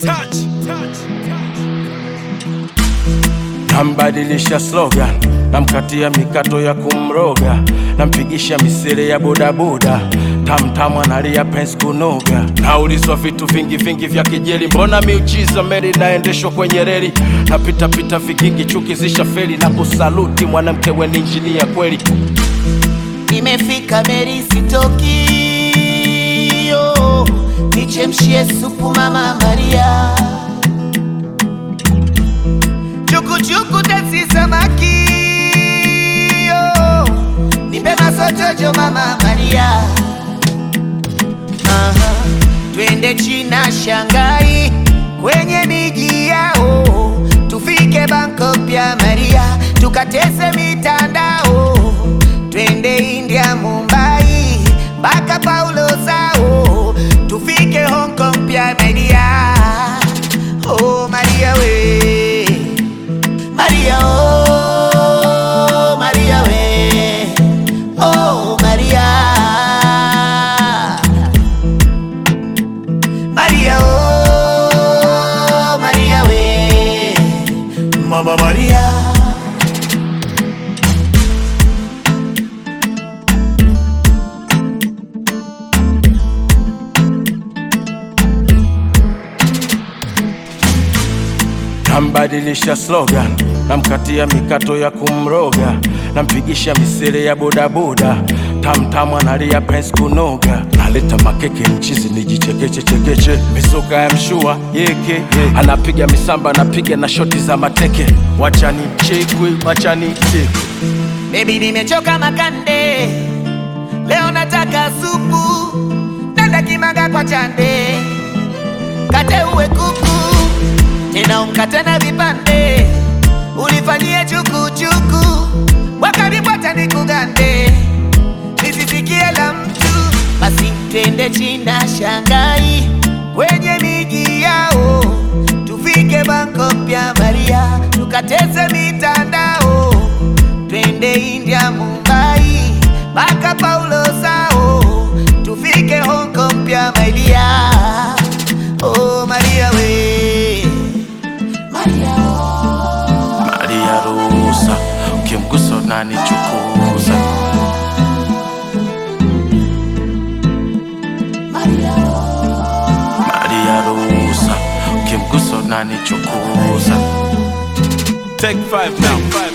touch, touch. Nambadilisha slogan, namkatia mikato ya kumroga, nampigisha misele ya bodaboda, tamtamu analia pensi kunoga. Naulizwa vitu vingi vingi vya kijeli, mbona miujiza meli naendeshwa kwenye reli, napita pita vigingi chuki zisha feli, na kusaluti mwanamke we ni injinia kweli. Nimefika Meri sitoki, yo, nichemshie supu mama Maria, chukuchuku tesi samaki, yo, nipe masotojo mama Maria, Aha, twende China Shanghai, kwenye miji yao, tufike Bangkok pia Maria, tukatese mitandao twende India, Mumbai mpaka Paulo Sao, tufike Hong Kong pia Maria. Oh Maria we, Maria oh, Maria we, oh Maria, Maria oh, Maria we, Mama Maria. Nambadilisha slogan, namkatia mikato ya kumroga, nampigisha misele ya bodaboda, tamtamu analia pensi kunoga, naleta makeke mchizi nijichekeche chekeche, misoka ya mshua yeke anapiga misamba, anapiga na shoti za mateke, wachani chekwe, wachani chekwe Baby nimechoka makande, leo nataka supu, nenda kimaga kwa chande, kate uwe kuku, tena umkate na vipande, ulifanyie chukuchuku, wakaribu hata nikugande, nisisikie la mtu, basi twende China Shanghai, kwenye miji yao, tufike Bangkok pia Maria, tukateze mitandao twende India, Mumbai mpaka Paulo Sao, tufike Hong Kong pia Maria. Oh Maria we, Maria Maria ruhusa, ukimgusa unanichukuza. Maria Maria ruhusa, ukimgusa unanichukuza. Take five now.